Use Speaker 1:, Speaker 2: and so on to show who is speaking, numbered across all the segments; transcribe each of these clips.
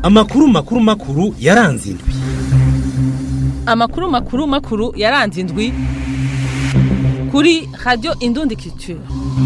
Speaker 1: amakuru makuru makuru yaranze indwi
Speaker 2: amakuru makuru makuru yaranze indwi kuri radiyo indundi culture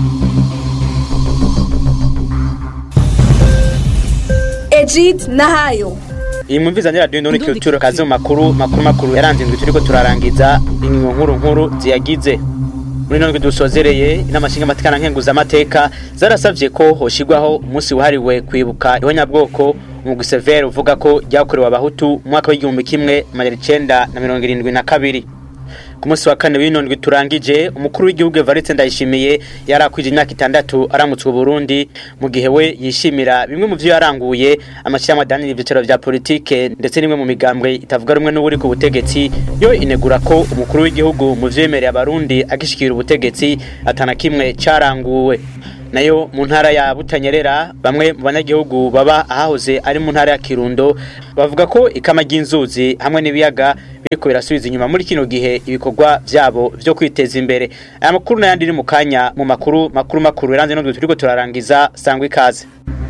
Speaker 3: Egid Nahayo
Speaker 4: iyi mwumviza ni radiyo ndundi culture kazi mu makuru makuru makuru yaranze indwi turiko turarangiza ingingo nkuru nkuru ziyagize muri none dusozereye inama nshingamateka na nkenguzamateka zarasavye ko hoshigwaho umunsi wahariwe kwibuka ihonyabwoko umugwi severe uvuga ko ryakorewe abahutu mu mwaka w'igihumbi kimwe amajana icenda na mirongo irindwi na kabiri ku munsi wa kane w'inondwi turangije umukuru w'igihugu Evariste Ndayishimiye yarakwije imyaka itandatu aramutswe Burundi mu gihe we yishimira bimwe mu vyo yaranguye amashyirahamwe adanira ivyicaro vya politike ndetse n'imwe mu migambwe itavuga rumwe n'uburi ku butegetsi yo inegura ko umukuru w'igihugu mu vyemereye abarundi agishikira ubutegetsi atana kimwe caranguwe nayo mu ntara ya Butanyerera bamwe mu banyagihugu baba ahahoze ari mu ntara ya Kirundo bavuga ko ikama ry'inzuzi hamwe n'ibiyaga biriko birasubiza inyuma muri kino gihe ibikorwa vyabo vyo kwiteza imbere aya makuru n'ayandi ni mu kanya mu makuru makuru makuru yaranze no turiko turarangiza sangwa ikaze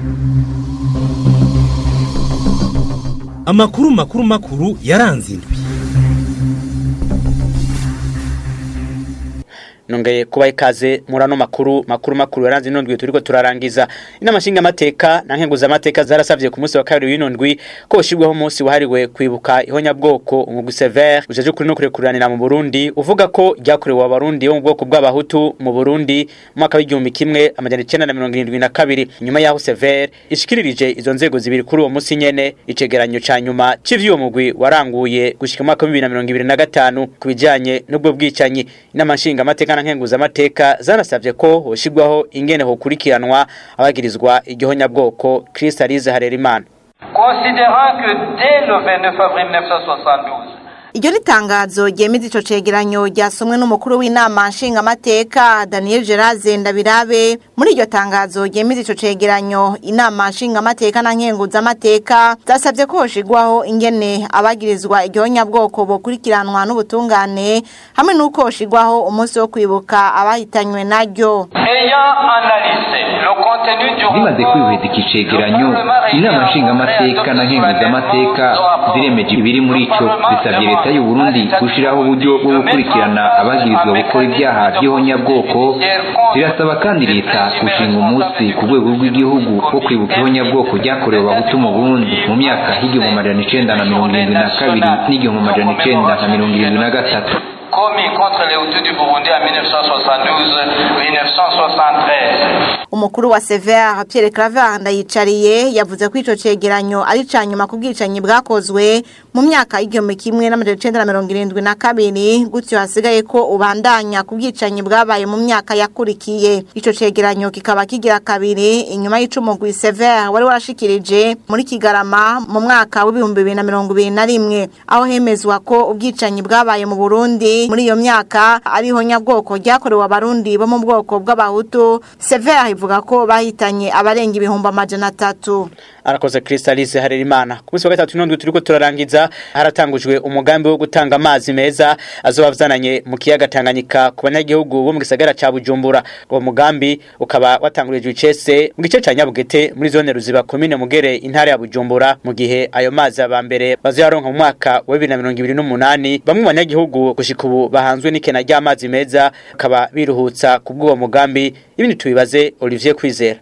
Speaker 1: amakuru makuru makuru yaranze indwi
Speaker 4: nongeye kuba ikaze muri ano makuru makuru makuru yaranze ino ndwi turiko turarangiza inama nshingamateka na nkenguzamateka zarasavye ku munsi wa kabiri w'ino ndwi ko hoshirwaho umunsi wahariwe kwibuka ihonyabwoko umugwi severe ujeje kuri no kurekuranira mu burundi uvuga ko ryakorewe abarundi bo mu bwoko bw'abahutu mu burundi mu mwaka w'igihumbi kimwe amajana icenda na mirongo irindwi na kabiri nyuma yaho severe ishikiririje izo nzego zibiri kuri uwo munsi nyene icegeranyo ca nyuma c'ivyo uwo mugwi waranguye gushika mu mwaka w'ibibiri na mirongo ibiri na gatanu ku bijanye n'ubwo bwicanyi inama nshingamateka na nkenguzamateka zanasavye ko hoshirwaho ingene hokurikiranwa abagirizwa igihonyabwoko Kristalize Harerimana
Speaker 5: Considérant que dès le 29 avril 1972,
Speaker 6: Iryo ritangazo ryemeza ico cegeranyo ryasomwe n'umukuru w'inama nshingamateka Daniel Geraze Ndabirabe muri iryo tangazo ryemeza ico cegeranyo inama nshingamateka na nkenguzamateka zasavye ko hoshigwaho ingene abagirizwa igihonyabwoko bokurikiranwa n'ubutungane hamwe n'uko hoshigwaho umunsi wo kwibuka abahitanywe naryo
Speaker 5: ayant analysé le contenu du
Speaker 7: zimaze kwihweza iki cegeranyo inama nshingamateka na nkenguzamateka ziremeje ibiri muri ico zisabye leta y'u Burundi gushiraho uburyo bwo gukurikirana abagirizwa gukora ibyaha by'ihonyabwoko zirasaba kandi leta gushinga umunsi ku rwego rw'igihugu wo kwibuka ihonyabwoko ryakorewe abahutu mu Burundi mu myaka y'igihumbi amajana icenda na mirongo irindwi na kabiri n'igihumbi amajana icenda na mirongo irindwi na gatatu
Speaker 5: commis contre les Hutus du Burundi en 1972-1973.
Speaker 6: umukuru wa Sever Pierre Claver ndayicariye yavuze ko ico cegeranyo ari ca nyuma ku bwicanyi bwakozwe mu myaka y'igihumbi kimwe n'amajana icenda na mirongo irindwi na kabiri gutyo hasigaye ko ubandanya ku bwicanyi bwabaye mu myaka yakurikiye ico cegeranyo kikaba kigira kabiri inyuma y'icumugwi Sever wari warashikirije muri Kigarama mu mwaka w'ibihumbi bibiri na mirongo ibiri na rimwe aho hemezwa ko ubwicanyi bwabaye mu Burundi muri iyo myaka ariho nyabwoko ryakorewe abarundi bo mu bwoko bw'abahutu Sever ivuga ko bahitanye abarenga ibihumbi amajana atatu
Speaker 4: arakoze Kristalize Harerimana ku munsi wa gatatu n'indwi turiko turarangiza haratangujwe umugambi wo gutanga amazi meza azoba vzananye mu kiyaga Tanganyika ku banyagihugu bo mu gisagara ca Bujumbura uwo mugambi ukaba watangurijwe icese mu gice ca Nyabugete muri zone Ruziba komine Mugere intara ya Bujumbura mu gihe ayo mazi aba mbere bazoyaronka mu mwaka wa 2028 bamwe mu banyagihugu gushika ubu bahanzwe n'ikena ry'amazi meza bakaba biruhutsa ku bw'uwo mugambi ibindi tubibaze Olivier Kwizera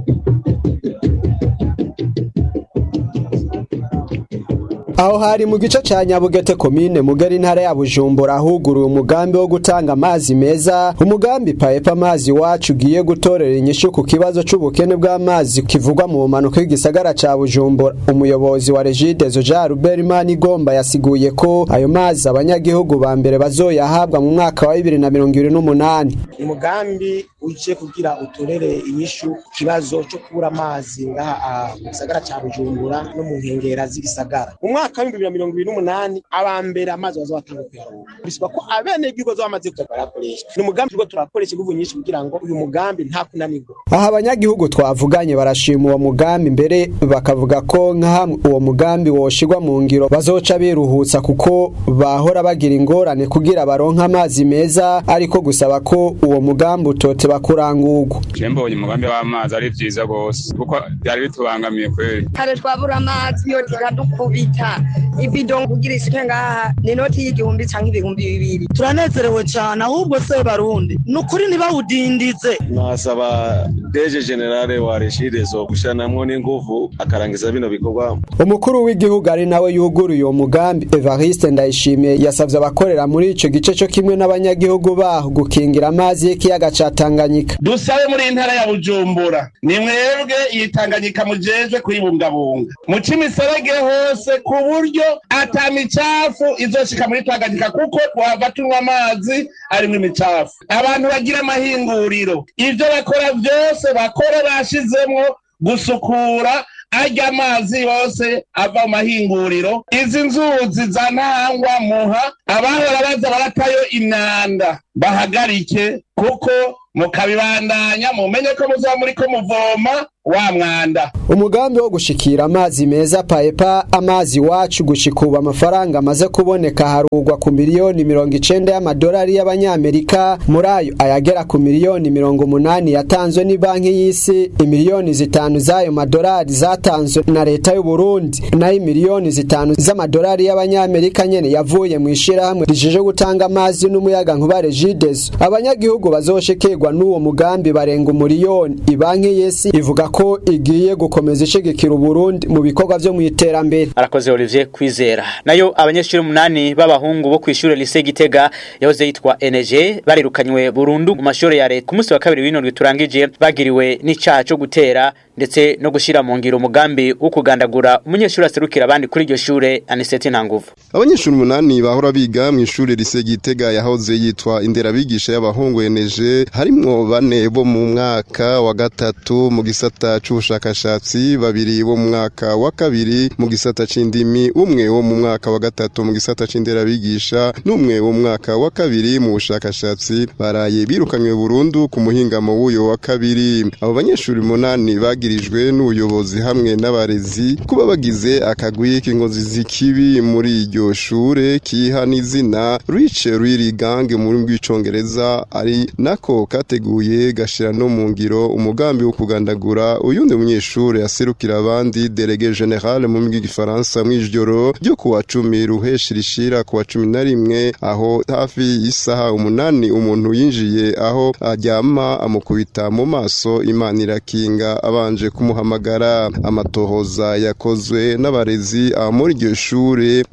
Speaker 8: aho hari mu gice ca nyabugete komine mugari intara ya bujumbura ahuguruye umugambi wo gutanga amazi meza umugambi paepa amazi wacu ugiye gutorera inyishu ku kibazo c'ubukene bw'amazi kivugwa mu bumanuko y'igisagara ca bujumbura umuyobozi wa regidezo jean rubert manigomba yasiguye ko ayo mazi abanyagihugu ba mbere bazoyahabwa mu mwaka wa bibiri na mirongo ibiri n'umunani
Speaker 9: umugambi uje kugira utorere inyishu ku kibazo cyo kubura amazi ngaha mu gisagara ca bujumbura no mu nkengera z'igisagara mu mwaka mwaka w'ibihumbi bibiri na mirongo ibiri n'umunani aba mbere amazi baza batanga kuyaronka bisaba ko abenegihugu baza bamaze kuza barakoresha ni umugambi turiko turakoresha inguvu nyinshi kugira ngo uyu mugambi nta kunanirwa
Speaker 8: aha abanyagihugu twavuganye barashima uwo mugambi mbere bakavuga ko nka hamwe uwo mugambi woshirwa mu ngiro bazoca biruhutsa kuko bahora bagira ingorane kugira baronke amazi meza ariko gusaba ko uwo mugambi utoteba kurangurwa
Speaker 10: je mbonye umugambi w'amazi ari vyiza gose kuko byari bitubangamiye kweli
Speaker 11: kare twabura amazi yo tiradukubita ibido kugira isuke ngaha ni inoti y'igihumbi canke ibihumbi bibiri
Speaker 12: turanezerewe cane ahubwo se barundi ni ukuri ntibawudindize
Speaker 13: nasaba deje generale wa reshirezo gushiranamwo n'inguvu akarangiza bino bikorwa
Speaker 8: umukuru w'igihugu ari nawe yuguruye uwo mugambi Evariste Ndayishimiye yasavye abakorera muri ico gice cyo kimwe n'abanyagihugu baho gukingira amazi y'ikiyaga ca Tanganyika
Speaker 14: dusabe muri intara ya Bujumbura ni mwebwe iyi Tanganyika mujejwe kuyibungabunga muca imiserege hose ku buryo ata micafu izoshika muri Tanganyika kuko twava tunywa amazi arimwo imicafu abantu bagira amahinguriro ivyo bakora vyose bakore bashizemwo gusukura arya amazi yose ava mu mahinguriro izi nzuzi za ntangwa muha abahora baza baratayo imyanda bahagarike kuko mukabibandanya mumenye ko muzaba muriko muvoma wa mwanda
Speaker 8: umugambi wo gushikira amazi meza paepa amazi wacu gushika ubu amafaranga amaze kuboneka harugwa ku miliyoni mirongo icenda y'amadolari y'abanyamerika muri ayo ayagera ku miliyoni mirongo umunani yatanzwe ni banki y'isi imiliyoni zitanu z'ayo madolari zatanzwe na leta y'u Burundi nayo imiliyoni zitanu z'amadolari y'abanyamerika nyene yavuye mu ishirahamwe rijeje gutanga amazi n'umuyaga nkuba Regideso abanyagihugu bazoshikirwa n'uwo mugambi barenga umuriyoni ibanki y'isi ivuga ko igiye gukomeza ishigikira Burundi mu bikorwa vyo mu iterambere
Speaker 4: arakoze Olivier Kwizera nayo abanyeshuri umunani b'abahungu bo kw'ishure lycée Gitega yahoze yitwa NG barirukanywe burundu mu mashuri ya leta ku munsi wa kabiri w'indwi turangije bagiriwe n'icaha cyo gutera ndetse no gushira mu ngiro umugambi wo kugandagura umunyeshuri aserukira abandi kuri iryo shure Aniseti Ntanguvu
Speaker 15: abanyeshuri umunani bahora biga mu ishuri lycée Gitega yahoze yitwa inderabigisha y'abahungu NG harimwo bane bo mu mwaka wa gatatu mu gisata c'ubushakashatsi babiri bo mu mwaka wa kabiri mu gisata c'indimi umwe wo mu mwaka wa gatatu mu gisata c'inderabigisha n'umwe wo mu mwaka wa kabiri mu bushakashatsi baraye birukanywe burundu ku muhingamo w'uyo wa kabiri abo banyeshuri umunani bagirijwe n'ubuyobozi hamwe n'abarezi kuba bagize akagwi k'inkozi z'ikibi muri iryo shure kiha n'izina Riche Riri Gang mu rurimi rw'icongereza ari nako kateguye gashira no mu ngiro umugambi wo kugandagura uyundi munyeshure aserukira abandi delege general mu rurimi rw'igifaransa mw'ijoro ryo kuwa cumi ruheshi rishira kuwa cumi na rimwe aho hafi y'isaha umunani umuntu yinjiye aho aryama amukubita mu maso imana irakinga abanje kumuhamagara amatohoza yakozwe n'abarezi muri iryo shure